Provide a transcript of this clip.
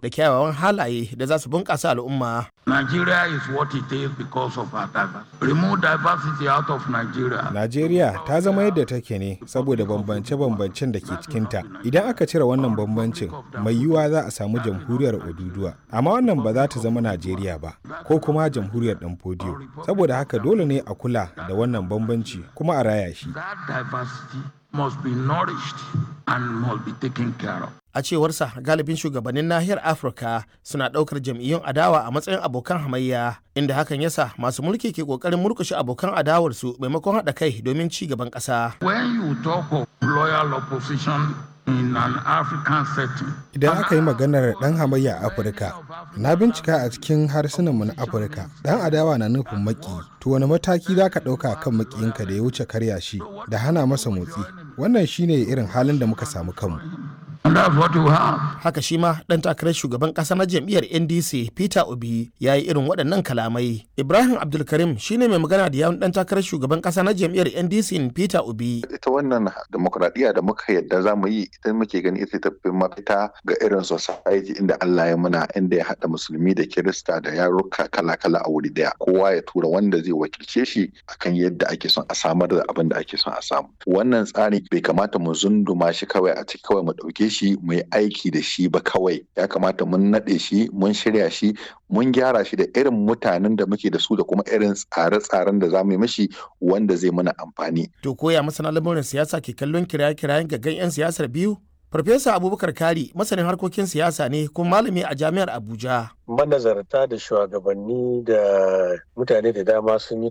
da kyawawan halaye da za su bunƙasa al'umma. Nigeria is what it is because of our diversity. Remove diversity out of Nigeria. Najeriya ta zama yadda take ne saboda bambance-bambancen da ke cikinta. Idan aka cire wannan bambancin, mai yiwuwa za a samu jamhuriyar Oduduwa. Amma wannan ba za ta zama Najeriya ba, ko kuma jamhuriyar ɗan fodiyo. Saboda haka dole ne a kula da wannan bambanci kuma a raya shi. That diversity must be nourished and must be taken care of. A cewarsa galibin shugabannin nahiyar Afirka suna ɗaukar jam'iyyun adawa a matsayin abokan hamayya inda hakan yasa masu mulki ke ƙoƙarin murkushe abokan adawarsu maimakon haɗa kai domin ci gaban ƙasa. When you talk of loyal opposition in an African setting, Idan aka yi maganar ɗan hamayya a Afirka, na bincika a cikin harsunanmu na Afirka, ɗan adawa na nufin maki, to wani mataki za ka ɗauka kan makiyinka da ya wuce karya shi da hana masa motsi. Wannan shine irin halin da muka samu kanmu. and that's what you have. Haka shi ma ɗan takarar shugaban ƙasa na jam'iyyar NDC Peter Obi ya yi irin waɗannan kalamai. Ibrahim Abdulkarim shine mai magana da yawun ɗan takarar shugaban ƙasa na jam'iyyar NDC Peter Obi. ita wannan demokradiyya da muka yadda za mu yi ita muke gani ita ta fi mafita ga irin society inda Allah ya muna inda ya haɗa musulmi da kirista da yaruka kala-kala a wuri daya kowa ya tura wanda zai wakilce shi akan yadda ake son a samar da abin da ake son a samu wannan tsari bai kamata mu zunduma shi kawai a ciki kawai mu ɗauke shi mu yi aiki da shi ba kawai ya kamata mun naɗe shi mun shirya shi mun gyara shi da irin mutanen da muke da su da kuma irin tsare-tsaren da za mu yi mashi wanda zai mana amfani To koya masana lamurin siyasa ke kallon kiraye-kirayen gaggan 'yan siyasar biyu? Farfesa Abubakar Kari masanin harkokin siyasa ne kuma malami a jami'ar Abuja. manazarta da shugabanni da mutane da dama sun yi